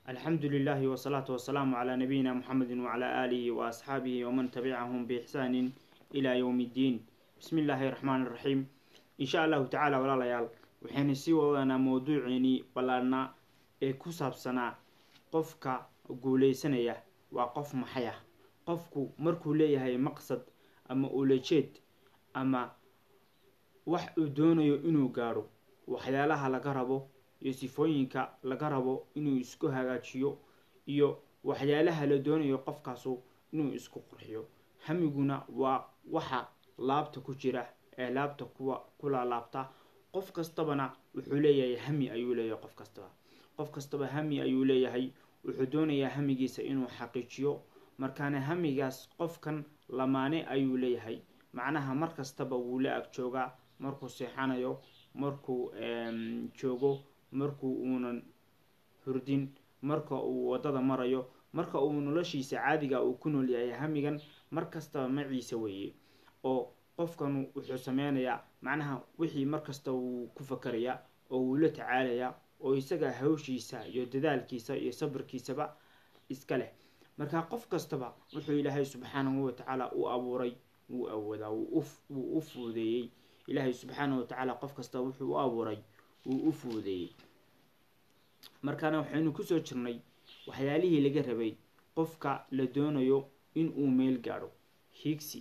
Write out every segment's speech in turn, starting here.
alxamdu lilahi wsalaatu wasalaamu calaa nabiyina muxamedi wacalaa aalihi wa asxaabihi waman tabicahum biixsaanin ilaa yowmi ddiin bismi illaahi raxmaan iraxiim insha allahu tacaala walaalayaal waxaynu sii wadanaa mawduuceenii ballaadhnaa ee ku saabsanaa qofka guuleysanaya waa qof maxay ah qofku markuu leeyahay maqsad ama ulajeed ama wax uu doonayo inuu gaadho waxyaalaha laga rabo iyo sifooyinka laga rabo inuu isku hagaajiyo iyo waxyaalaha la doonayo qofkaasu inuu isku qurxiyo hamiguna waa waxa laabta ku jira ee laabta kuwa kulaalaabta qof kastabana wuxuu leeyahay hami ayuu leeyahay qof kastaba qof kastaba hami ayuu leeyahay wuxuu doonayaa hamigiisa inuu xaqiijiyo markaana hamigaas qofkan lamaane ayuu leeyahay macnaha mar kastaba wuu la ag joogaa markuu seexanayo markuu joogo markuu uunan hurdin marka uu waddada marayo marka uu noloshiisa caadiga uu ku nool yahay hamigan mar kastaba maciisa weeye oo qofkan wuxuu sameynayaa macnaha wixii mar kasta wuu ku fakarayaa oo wuu la tacaalayaa oo isaga hawshiisa iyo dadaalkiisa iyo sabirkiisaba iska leh marka qof kastaba wuxuu ilaahay subxaanahu watacaala u abuuray wuu awoodaa wuu u fuudeeyey ilaahay subxaanahu watacaala qof kastaba wuxuu u abuuray wuu u fuudeeyey markaana waxaynu kusoo jirnay waxyaalihii laga rabay qofka la doonayo in uu meel gaadho hiigsi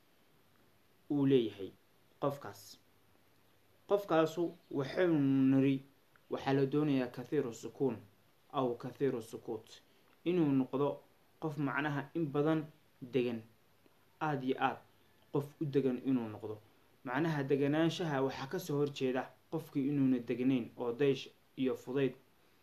uu leeyahay qofkaas qofkaasu waxaynu niri waxaa la doonayaa kathiiru sukuun aw kathiiru sukuut inuu noqdo qof macnaha in badan degan aada iyo aad qof u degan inuu noqdo macnaha deganaanshaha waxaa kasoo horjeeda qofkii inuuna degnayn oo daysh iyo fudayd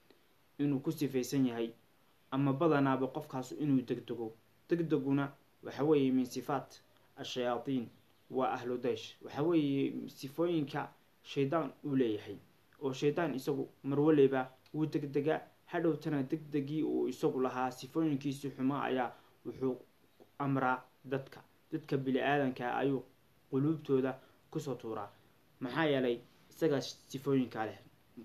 inuu ku sifaysan yahay ama badanaaba qofkaasu inuu degdego degdeguna waxa weeye min sifaat ashayaadiin waa ahlu daysh waxa weeye sifooyinka shaydaan uu leeyahay oo shaydaan isagu marwaleyba wuu degdegaa hadhowtana degdegii uu isagu lahaa sifooyinkiisii xumaa ayaa wuxuu amraa dadka dadka bili-aadanka ayuu quluubtooda kusoo tuuraa maxaa yeelay isagaa sifooyinkaa leh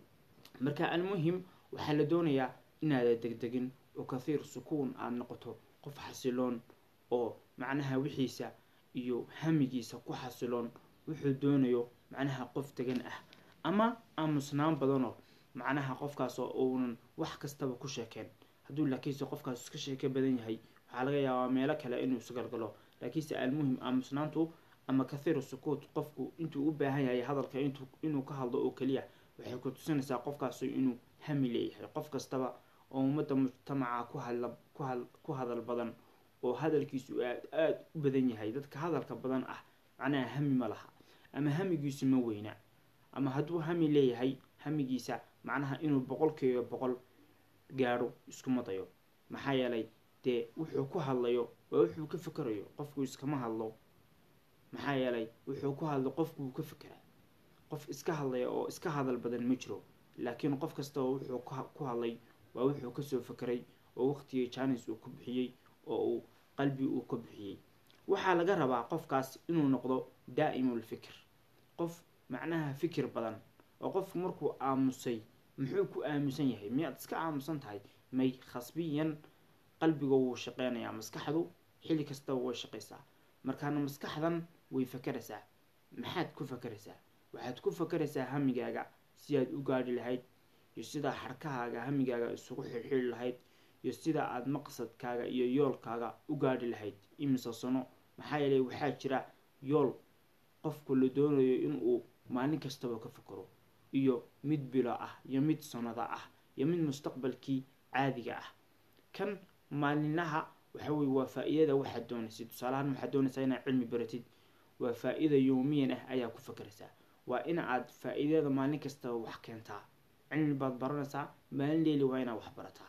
marka almuhim waxaa la doonayaa inaada degdegin oo kathiir sukuun aada noqoto qof xasiloon oo macnaha wixiisa iyo hamigiisa ku xasiloon wuxuu doonayo macnaha qof degan ah ama aamusnaan badanoo macnaha qofkaasoo uunan wax kastaba ku sheekeen hadduu laakiinse qofkaas iska sheeke badan yahay waxaa laga yaabaa meelo kale inuu isgalgalo laakiinse almuhim aamusnaantu ama kathiiru sukuut qofku intuu u baahan yahay hadalka inuu ka hadlo oo keliya waxay ku tusinaysaa qofkaasu inuu hami leeyahay qof kastaba oo ummadda mujtamaca ku hadla ku hadal badan oo hadalkiisu aad aada u badan yahay dadka hadalka badan ah macnaha hami ma laha ama hamigiisu ma weyna ama hadduu hami leeyahay hamigiisa macnaha inuu boqolkiiba boqol gaadho iskuma dayo maxaa yeelay dee wuxuu ku hadlayo waa wuxuu ka fikerayo qofku iskama hadlo maxaa yeelay wuxuu ku hadlo qofkuu ka fekeraa qof iska hadlaya oo iska hadal badan ma jiro laakiin qof kastaba wuxuu ku hadlay waa wuxuu kasoo fekeray oo waqtigii jaanis uu ku bixiyey oo uu qalbi uu ka bixiyey waxaa laga rabaa qofkaas inuu noqdo daa'imul fikir qof macnaha fikir badan oo qofku markuu aamusay muxuu ku aamusan yahay miyaad iska aamusan tahay may khasbiyan qalbiga wuu shaqeynayaa maskaxdu xilli kastaba way shaqaysaa markaana maskaxdan way fakeraysaa maxaad ku fakeraysaa waxaad ku fakeraysaa hamigaaga si aad u gaadhi lahayd iyo sidaa xarkahaaga hamigaaga isugu xirxiri lahayd iyo sida aada maqsadkaaga iyo yoolkaaga u gaadhi lahayd imise sano maxaa yeelay waxaa jira yool qofku la doonayo inuu maalin kastaba ka fakero iyo mid bilo ah iyo mid sanada ah iyo mid mustaqbalkii caadiga ah kan maalinlaha waxa weye waa faa-iidada waxaad doonaysid tusaalahaan waxaad doonaysaa inaad cilmi baratid waa faa-ida yoomiyan ah ayaa ku fakeraysaa waa in aad faa-iidada maalin kastaba wax keentaa cilmi baad baranaysaa maalin leeli waa inaad wax barataa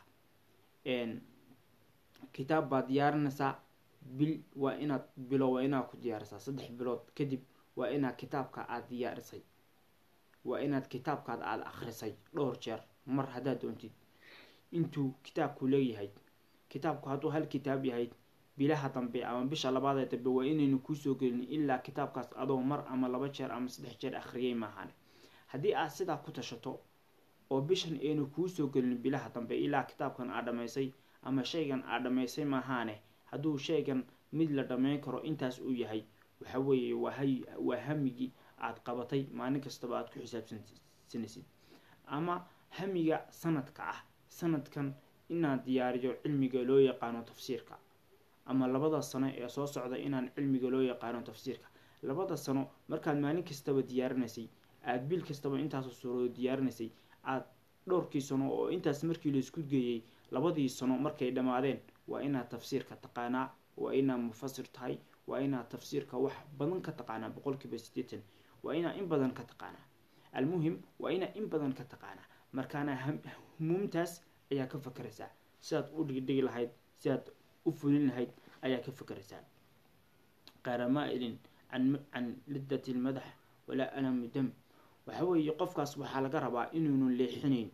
kitaab baad diyaarinaysaa bil waa inaad bilo waa inaad ku diyaarisaa saddex bilood kadib waa inaad kitaabka aada diyaarisay waa inaad kitaabkaad aada akrisay dhowr jeer mar haddaad doontid intuu kitaabku leeyahay kitaabku hadduu hal kitaab yahay bilaha dambe ama bisha labaad ee dambe waa inaynu kuusoo gelin ilaa kitaabkaas adoo mar ama laba jeer ama saddex jeer akhriyay maahan haddii aad sidaa ku tashato oo bishan aynu kuu soo gelin bilaha dambe ilaa kitaabkan aad dhammaysay ama shaygan aad dhammaysay maahaane hadduu shaygan mid la dhammayn karo intaas uu yahay waxa weeye waa hay waa hamigii aad qabatay maalin kastaba aad ku xisaabsansanaysid ama hamiga sanadka ah sanadkan inaan diyaariyo cilmiga loo yaqaano tafsiirka ama labada sano ee soo socda inaan cilmiga loo yaqaano tafsiirka labada sano markaad maalin kastaba diyaarinaysay aada bil kastaba intaasoo suurado diyaarinaysay aada dhowrkii sano oo intaas markii laisku geeyey labadii sano markay dhammaadeen waa inaad tafsiirka taqaanaa waa inaad mufasir tahay waa inaad tafsiirka wax badan ka taqaanaa boqolkiiba siddeetan waa inaad in badan ka taqaanaa almuhim waa inaad in badan ka taqaanaa markaana humuumtaas ayaa ka fakeraysaa sidaad u dhigdhigi lahayd sidaad u fulin lahayd ayaa ka fakeraysaa qaramaailin can lidati lmadax walaa alamu dam waxa weeye qofkaas waxaa laga rabaa inuunu leexinayn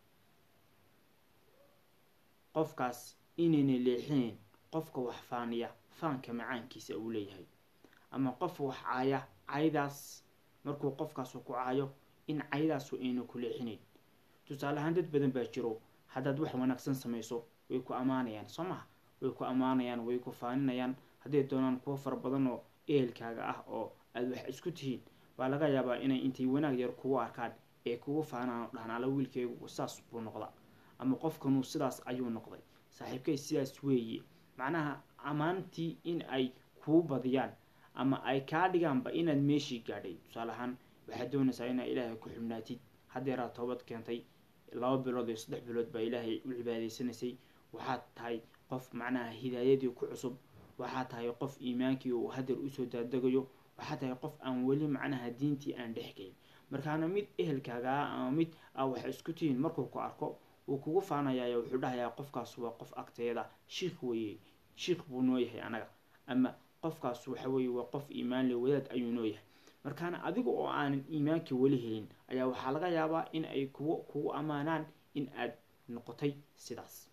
qofkaas inayna leexinayn qofka wax faaniya faanka macaankiisa uu leeyahay ama qof wax caaya caydaas markuu qofkaasu ku caayo in caydaasu ayna ku leexinayn tusaale ahaan dad badan baa jiro haddaad wax wanaagsan samayso way ku ammaanayaan soo maha way ku ammaanayaan way ku faaninayaan hadday doonaan kuwo fara badan oo ehelkaaga ah oo aada wax isku tihiin baa laga yaabaa inay intay wanaag yar kugu arkaan ee kugu faanaan oo dhahaan alla wiilkaygu saas buu noqda ama qofkanuu sidaas ayuu noqday saaxiibkay sidaas weeye macnaha ammaantii in ay kuu badiyaan ama ay kaa dhigaanba inaad meeshii gaadhay tusaale ahaan waxaad doonaysaa inaad ilaahay ku xubnaatid haddeeraad toobad keentay laba bilood iyo saddex bilood baa ilaahay u cibaadaysanaysay waxaad tahay qof macnaha hidaayadii ku cusub waxaad tahay qof iimaankii uu hadeer usoo daadegayo waxaad tahay qof aan weli macnaha diintii aan dhexgelin markaana mid ehelkaagaa ama mid aa wax isku tihiin markuu ku arko wuu kugu faanayaa wuxuu dhahayaa qofkaas waa qof agteeda shiikh weeye shiikh buu noo yahay anaga ama qofkaas waxa weeye waa qof iimaan le wadaad ayuu noo yahay markaana adiga oo aanan iimaankii weli helin ayaa waxaa laga yaabaa in ay kugu kugu ammaanaan in aad noqotay sidaas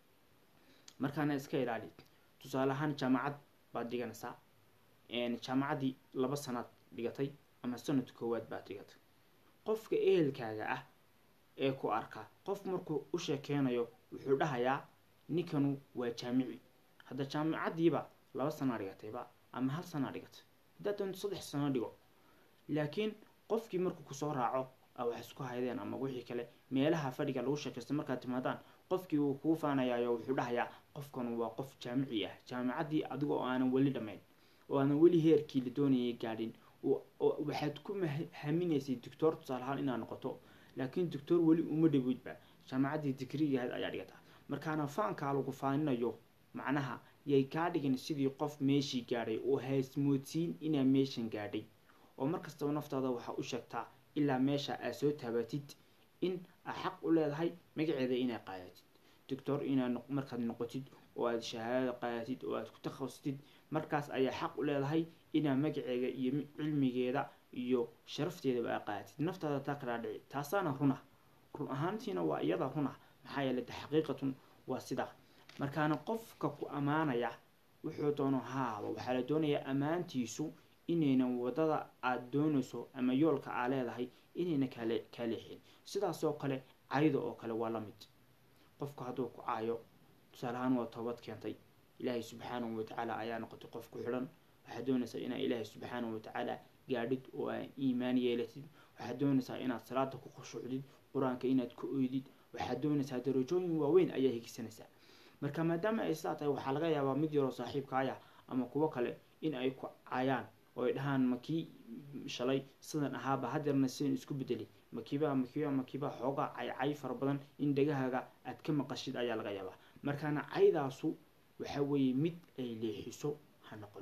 markaana iska ilaali tusaale ahaan jaamacad baad dhiganaysaa jaamacaddii laba sanaad dhigatay ama sanad koowaad baad dhigatay qofka ehelkaaga ah ee ku arka qof markuu u sheekeynayo wuxuu dhahayaa ninkanu waa jaamici hadda jaamacaddiiba laba sanaa dhigatayba ama hal sanaa dhigatay haddaad doonto saddex sano dhigo laakiin qofkii markuu kusoo raaco a wax isku haydeen ama wixii kale meelaha fadhiga lagu sheekaysta markaad timaadaan qofkii wuu kuu faanayaayo wuxuu dhahayaa qofkanu waa qof jaamici ah jaamacaddii adiga oo aanan weli dhammayn oo aanan weli heerkii la doonayay gaadhin waxaad ku haminaysay doctor tusaale ahaan inaad noqoto laakiin doctor weli uma dhawoydba jaamacaddii digrigahayd ayaa dhigataa markaana faankaa lagu faaninayo macnaha yay kaa dhigin sidii qof meeshii gaadhay oo haysmoodsiin inaa meeshan gaadhay oo markastaba naftaada waxaa u sheegtaa ilaa meesha aad soo taabatid in aad xaq u leedahay magaceeda inaad qaadatid doctor inaad markaad noqotid oo aad shahaadada qaadatid oo aad ku takhasustid markaas ayaa xaq u leedahay inaad magaceeda iyo cilmigeeda iyo sharafteedaba aad qaadatid naftaada taa kalaa dhici taasaana runa run ahaantiina waa iyada runa maxaa yeelay taxqiiqatun waa sidaa markaana qofka ku ammaanaya wuxuu doono haaba waxaa la doonayaa ammaantiisu inaynan wadada aada doonayso ama yoolka aa leedahay inayna kale kaa leexin sidaasoo kale cayda oo kale waa la mid qofku hadduu ku caayo tusaale ahaan waa toobad keentay ilaahay subxaanahu watacaala ayaa noqotay qof ku xidhan waxaad doonaysaa inaad ilaahay subxaanahu watacaala gaadhid oo aad iimaan yeelatid waxaad doonaysaa inaad salaada ku khushuucdid qur-aanka inaad ku oydid waxaad doonaysaa darajooyin waaweyn ayaa higsanaysaa marka maadaama ay sidaa tahay waxaa laga yaabaa mid yaroo saaxiibkaaya ama kuwo kale in ay ku caayaan oo ay dhahaan makii shalay sidan ahaaba hadeerna sidan isku bedelay makiiba makiiba makiiba xoogaa caycay fara badan in dhagahaaga aad ka maqashid ayaa laga yaabaa markaana caydaasu waxa weeye mid ay leexiso ha noqon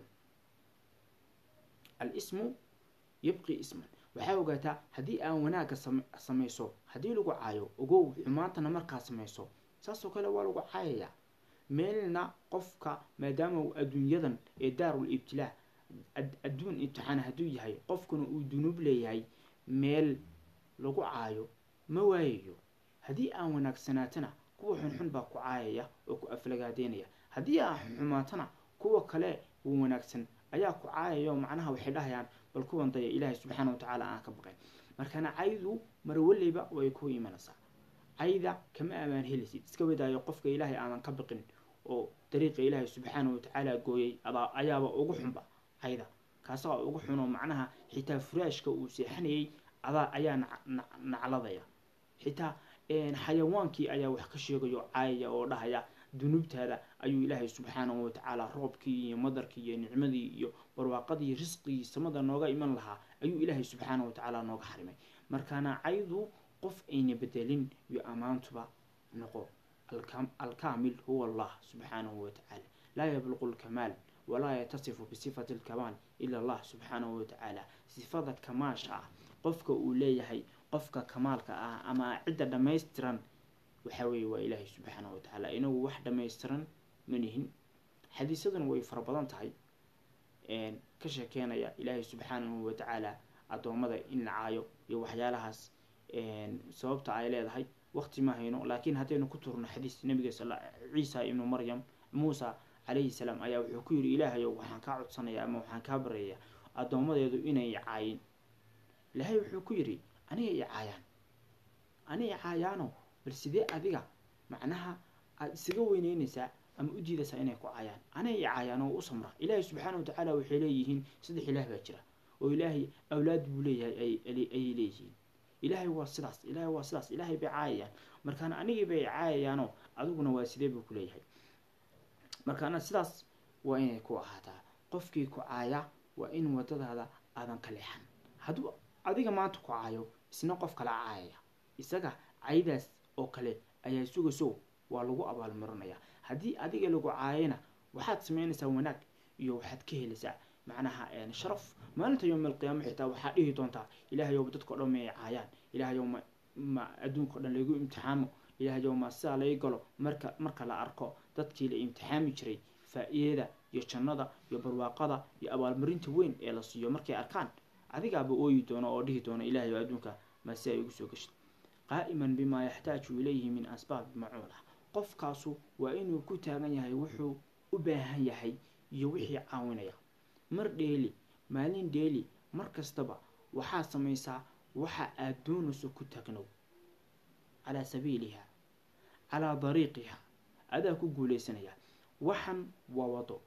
al-ismu yabqi isman waxaa ogaataa haddii aan wanaagga samayso haddii lagu caayo ogow xumaantana markaa samayso saasoo kale waa lagu caayayaa meelna qofka maadaama uu adduunyadan ee daarul ibtilaa adduun imtixaan hadduu yahay qofkuna uu dunuub leeyahay meel lagu caayo ma waayayo haddii aan wanaagsanaatana kuwa xunxun baa ku caayaya oo ku aflagaadeynaya haddii aan xumaatana kuwa kale uu wanaagsan ayaa ku caayaya oo macnaha waxay dhahayaan bal kuwan daya ilaahay subxaana wa tacaala aan ka baqayn markaana caydu mar waleyba way ku imanaysaa cayda kama amaan helisid iska wadaayo qofka ilaahay aadan ka biqin oo dariiqa ilaahay subxaana watacaala gooyay adaa ayaaba ugu xunba cayda kaasaa ugu xunoo macnaha xitaa furaashka uu seexanayay adaa ayaa nacladaya xitaa xayawaankii ayaa wax ka sheegayo caayaya oo dhahaya dunuubtaada ayuu ilaahay subxaanahu watacaala roobkii iyo madarkii iyo nicmadii iyo barwaaqadii risqigii samada nooga iman lahaa ayuu ilaahay subxaanahu watacaala nooga xarimay markaana caydu qof ayna bedelin iyo ammaantuba noqo alkaamil huwa allah subxaanahu watacaala laa yabluqu lkamaal walaa yatasifu bisifati lkamaal ila allah subxaanahu watacaala sifada kamaasha ah qofka uu leeyahay qofka kamaalka ah ama cidda dhammaystiran waxaa weeye waa ilaahay subxaanahu watacaala inagu wax dhammaystiran manihin xadiisaduna way fara badan tahay ka sheekeynaya ilaahay subxaanahu watacaala addoommada in la caayo iyo waxyaalahaas sababta ay leedahay waqti ma hayno laakiin haddaynu ku turno xadiis nabiga ciisa ibnu maryam muusa calayhi salaam ayaa wuxuu ku yidhi ilaahayow waxaan kaa codsanaya ama waxaan kaa baryayaa addoommadeedu inay caayin ilaahay wuxuu ku yidhi aniga i caayaan aniga i caayaano bal sidee adiga macnaha aada isaga weyneynaysaa ama u diidaysaa inay ku caayaan aniga i caayaan oo u samra ilaahay subxaana watacaala waxay leeyihiin saddex ilaah baa jira oo ilaahay awlaad buu leeyahay ayay leeyihiin ilaahay waa sidaas ilaahay waa sidaas ilaahay bay caayayaan markaana anigii bay caayayaanoo adiguna waa sidee buu ku leeyahay markaana sidaas waa inay ku ahaataa qofkii ku caaya waa in wadadaada aadan ka leexan hadduu adiga maanta ku caayo isna qof kala caayaya isaga caydaas oo kale ayaa sugayso waa lagu abaalmarinayaa haddii adiga lagu caayana waxaad samaynaysaa wanaag iyo waxaad ka helaysaa macnaha sharaf maalinta yowm alqiyaama xitaa waxaa dhihi doontaa ilaahayow dadkao dhan may caayaan ilaahayow ma ma adduunka o dhan laygu imtixaamo ilaahayow ma sidaa laga galo marka marka la arko dadkii la imtixaami jiray faa-iidada iyo jannada iyo barwaaqada iyo abaalmarinta weyn ee la siiyo markay arkaan adigaaba ooyi doono oo dhihi doono ilaahayow adduunka ma si ay ugu soo geshid qaa'iman bimaa yaxtaaju ilayhi min asbaabi macuulah qofkaasu waa inuu ku taagan yahay wuxuu u baahan yahay iyo wixii caawinaya mar dheeli maalin dheeli mar kastaba waxaa samaysaa waxa aada doonayso ku taagnow calaa sabiiliha calaa dariiqiha adaa ku guuleysanaya waxan waa wado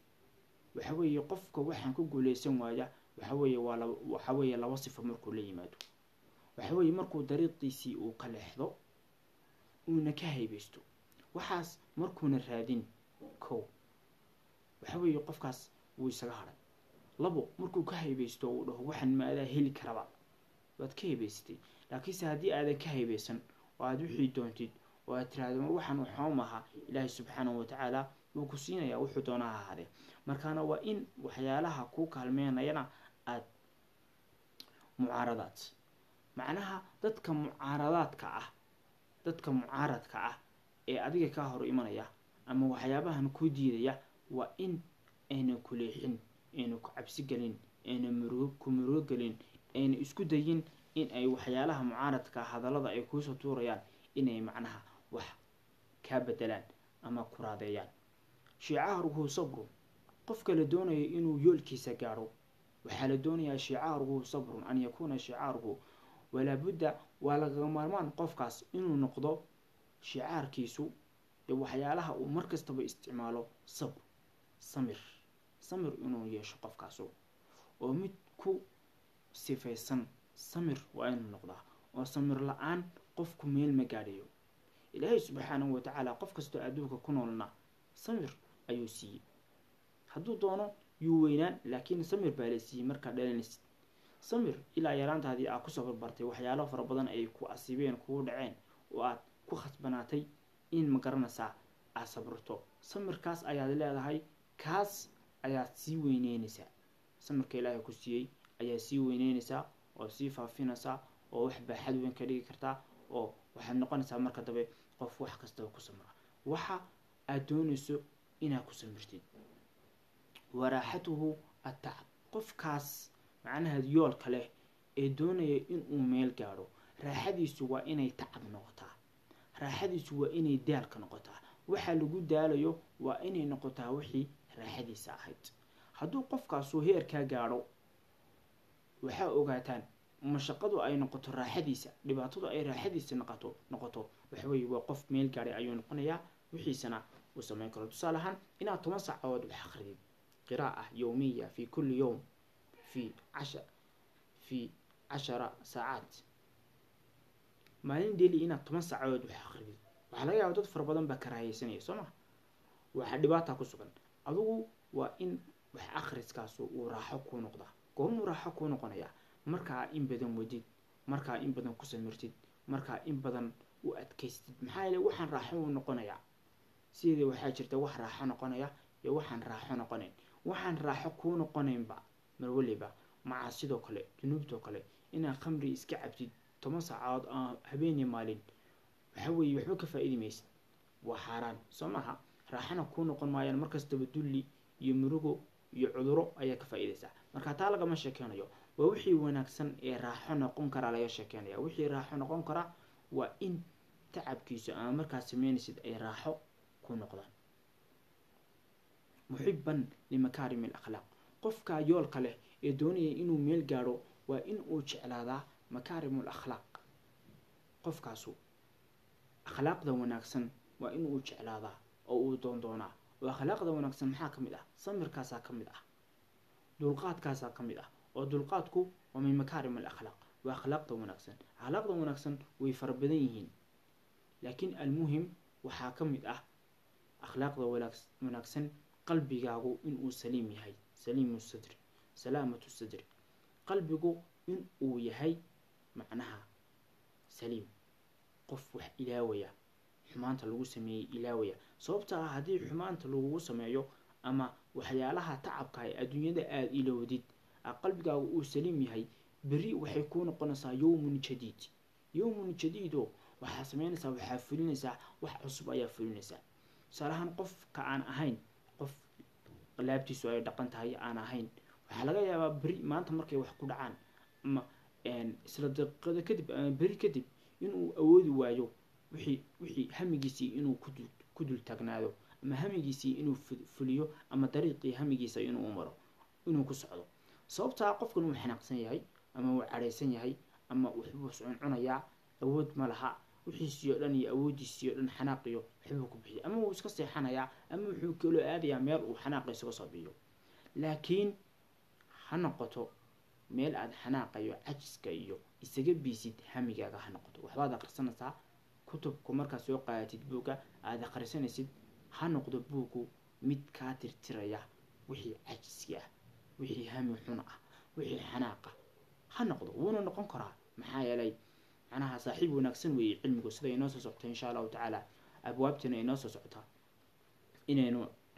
waxa weeye qofka waxaan ku guuleysan waaya waxa weeye waa laba waxa weeye laba sifo markuu la yimaado waxa weeye markuu dariiqiisii uu ka leexdo uuna ka haybeysto waxaas markuuna raadin kow waxa weeye qofkaas wuu isaga hadhay labo markuu ka haybeysto uu dhaho waxaan ma adaa heli karaba waad ka haybeysatay laakiinse haddii aadan ka haybeysan oo aada wixii doontid oo aad tiraahdo mar waxaan waxoom ahaa ilaahay subxaanahu watacaala wuu ku siinayaa wuxuu doonaa ha ahaadee markaana waa in waxyaalaha kuu kaalmeynayana aada mucaaradaad macnaha dadka mucaaradaadka ah dadka mucaaradka ah ee adiga kaa hor imanaya ama waxyaabahan ku diidaya waa in ayna ku leexin ayna ku cabsi gelin ayna murugo ku murugo gelin ayna isku dayin in ay waxyaalaha mucaaradka hadallada ay kuusoo tuurayaan inay macnaha wax kaa bedelaan ama ku raadeeyaan shicaaruhu sabrun qofka la doonayo inuu yoolkiisa gaadho waxaa la doonayaa shicaaruhu sabrun an yakuuna shicaaruhu walaabudda waa lagaga maarmaan qofkaas inuu noqdo shicaarkiisu dee waxyaalaha uu mar kastaba isticmaalo sabr samir samir inuu yeesho qofkaasu oo mid ku sifaysan samir waa inuu noqdaa oo samir la-aan qofku meel ma gaadhayo ilaahay subxaanahu watacaala qof kastoo adduunka ku noolna samir ayuu siiyey hadduu doono yuu weynaan laakiin samir baa la siiyey markaad dhalanaysid samir ilaa yaraantaadii aad kusoo barbartay waxyaalo fara badan ay ku asiibeen kugu dhaceen oo aad ku khasbanaatay in ma garanaysaa aad sabrto samirkaas ayaad leedahay kaas ayaad sii weyneynaysaa samirka ilaahay ku siiyey ayaa sii weyneynaysaa oo sii faafinaysaa oo wax baaxad weyn ka dhigi kartaa oo waxaad noqonaysaa marka dambe qof wax kastaba ku samra waxa aad doonayso inaad ku samirtid waraaxatuhu atacab qofkaas macnaha yoolka leh ee doonaya inuu meel gaadho raaxadiisu waa inay tacab noqotaa raaxadiisu waa inay daalka noqotaa waxa lagu daalayo waa inay noqotaa wixii raaxadiisa ahayd hadduu qofkaasu heerkaa gaadho waxaa ogaataan mashaqadu ay noqoto raaxadiisa dhibaatadu ay raaxadiisa noqoto noqoto waxaweye waa qof meel gaadhay ayuu noqonayaa wixiisana uu sameyn karo tusaale ahaan inaad toban saacadood wax akridid qiraa'a yowmiya fi kulli yowm fi casha fi cashara saacaat maalin deli inaad toban saacadood wax akridid waxaa laga yaaba dad fara badan baa karaahaysanaya soo ma waxaa dhibaata ku sugan adugu waa in wax akhriskaasu uu raaxo kuu noqdaa goormuu raaxo kuu noqonayaa markaa in badan wadid markaa in badan ku samirtid markaa in badan u adkaystid maxaa yeele waxaan raaxo uu noqonayaa sideeda waxaa jirta wax raaxo noqonaya iyo waxaan raaxo noqonayn waxaan raaxo kuu noqonaynba mar weliba maca sidoo kale dunuubtoo kale inaad khamri iska cabtid toban saacadood aan habeeniya maalin waxa weeye waxba ka faa-iidi maysid waa xaaraan soo maaha raaxana kuu noqon maayaan markastaba dulli iyo murugo iyo cuduro ayaa ka faa-iidaysaa marka taa lagama sheekeynayo waa wixii wanaagsan ee raaxo noqon karaa laga sheekeynaya wixii raaxo noqon karaa waa in tacabkiisu ama markaad sameynaysid ay raaxo ku noqdaan muxiban limakaarim alakhlaaq qofka yoolka leh ee doonaya inuu meel gaadho waa in uu jeclaadaa makaarim alakhlaaq qofkaasu akhlaaqda wanaagsan waa in uu jeclaadaa oo uu doondoonaa oo akhlaaqda wanaagsan maxaa ka mid ah samirkaasaa ka mid ah dulqaadkaasaa ka mid ah oo dulqaadku waa min makaarim alakhlaaq waa akhlaaqda wanaagsan akhlaaqda wanaagsan way fara badan yihiin laakiin almuhim waxaa ka mid ah akhlaaqda wanaagsan qalbigaagu inuu saliim yahay saliimu sadri salaamatu sadri qalbigu in uu yahay macnaha saliim qof wax ilaawaya xumaanta lagu sameeyey ilaawaya sababta ah haddii xumaanta lagugu sameeyo ama waxyaalaha tacabka ee adduunyada aada ilowdid qalbigaagu uu saliim yahay beri waxay kuu noqonaysaa yowmun jadiid yowmun jadiido waxaa sameynaysaa waxaa fulinaysaa wax cusub ayaa fulinaysaa tusaalahaan qofka aan ahayn qof laabtiisu ay dhaqan tahay aan ahayn waxaa laga yaabaa beri maanta markay wax ku dhacaan ama isla daqiiqada kadib ama beri kadib inuu awoodi waayo wixii wixii hamigiisii inuu kudul ku dul taagnaado ama hamigiisii inuu fuliyo ama dariiqii hamigiisa inuu maro inuu ku socdo sababtaa qofkan uu xanaaqsan yahay ama uu cadhaysan yahay ama wuxuu cuncunayaa awood ma laha wixiisii oo dhan iyo awoodiisii oo dhan xanaaqiyo waxbuu ku bixiya ama wuu iska seexanayaa ama wuxuu kaloo aadayaa meel uu xanaaqa isaga soo biyo laakiin ha noqoto meel aada xanaaqayo cajiska iyo isaga biisid hamigaaga ha noqoto waxbaad akhrisanaysaa kutubku markaad soo qaadatid buugga aada akhrisanaysid ha noqdo buuggu mid kaa tirtiraya wixii cajiski ah wixii hami xun ah wixii xanaaqa ha noqdo wuuna noqon karaa maxaa yeelay macnaha saaxiib wanaagsan weeye cilmigu sida inoo soo socota insha allahu tacaala abwaabtina inoo soo socotaa inaynu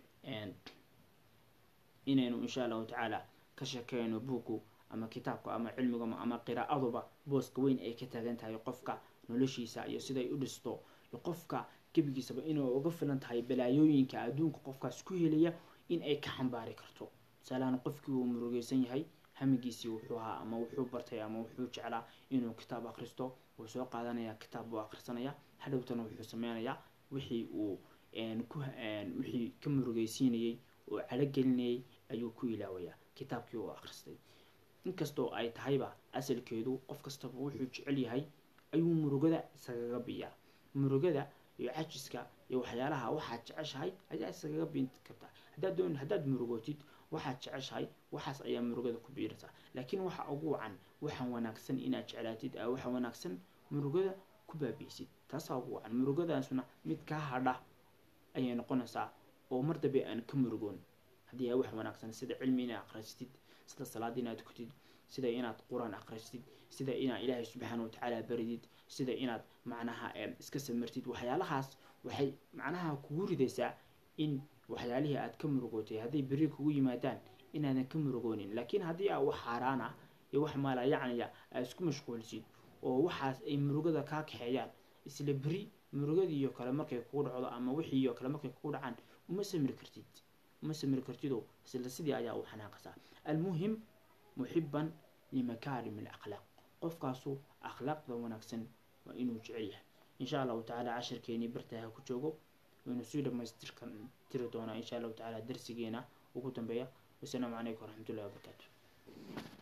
inaynu insha allahu tacaala ka sheekeyno buuggu ama kitaabku ama cilmigu ama qiraa'aduba booska weyn ay ka taagan tahay qofka noloshiisa iyo siday u dhisto iyo qofka gebigiisaba inay uga filan tahay balaayooyinka adduunka qofkaas ku helaya in ay ka xambaari karto tusaalahaan qofkii uu murugeysan yahay hamigiisii wuxuu ahaa ama wuxuu bartay ama wuxuu jeclaa inuu kitaab akhristo wuu soo qaadanayaa kitaab buu akhrisanaya hadhowtana wuxuu sameynayaa wixii uu ku wixii ka murugeysiinayey oo calogelinayay ayuu ku ilaawayaa kitaabkii uu akhristay inkastoo ay tahayba asalkeedu qof kastaba wuxuu jecel yahay ayuu murugada isagaga biyaa murugada iyo cajiska iyo waxyaalaha waxaad jeceshahay ayaa isagaga biin kartaa haddaad doon haddaad murugootid waxaad jeceshahay waxaas ayaa murugada ku biiraysaa laakiin waxa ugu wacan waxaan wanaagsan inaad jeclaatid a waxa wanaagsan murugada ku baabiisid taasaa ugu wacan murugadaasuna mid kaa hadha ayay noqonaysaa oo mar dambe aan ka murugoon haddii ay wax wanaagsan sida cilmi inaad akhristid sida salaad inaad kutid sida inaad qur-aan akhristid sida inaad ilaahay subxaana watacaala baridid sida inaad macnaha iska samirtid waxyaalahaas waxay macnaha kugu ridaysaa in waxyaalihii aad ka murugootay hadday beri kugu yimaadaan inaadan ka murugoonin laakiin haddii aa wax xaaraan ah iyo wax maala yacniya aad isku mashquulsid oo waxaas ay murugada kaa kaxeeyaan isla beri murugadiiyo kale markay kugu dhacdo ama wixiiyo kale markay kugu dhacaan uma samiri kartid uma samiri kartidoo isla sidii ayaa u xanaaqasaa almuhim muxiban limakaarim alakhlaaq qofkaasu akhlaaqda wanaagsan waa inuu jecel yahay insha allahu tacaala cashirkeenii bartaha ku joogo waynu sii dhamaystirkan tiri doonaa insha allahu tacaala darsigeena ugu dambeeya wasalaamu calaykum waraxmatullahi wabarakaatu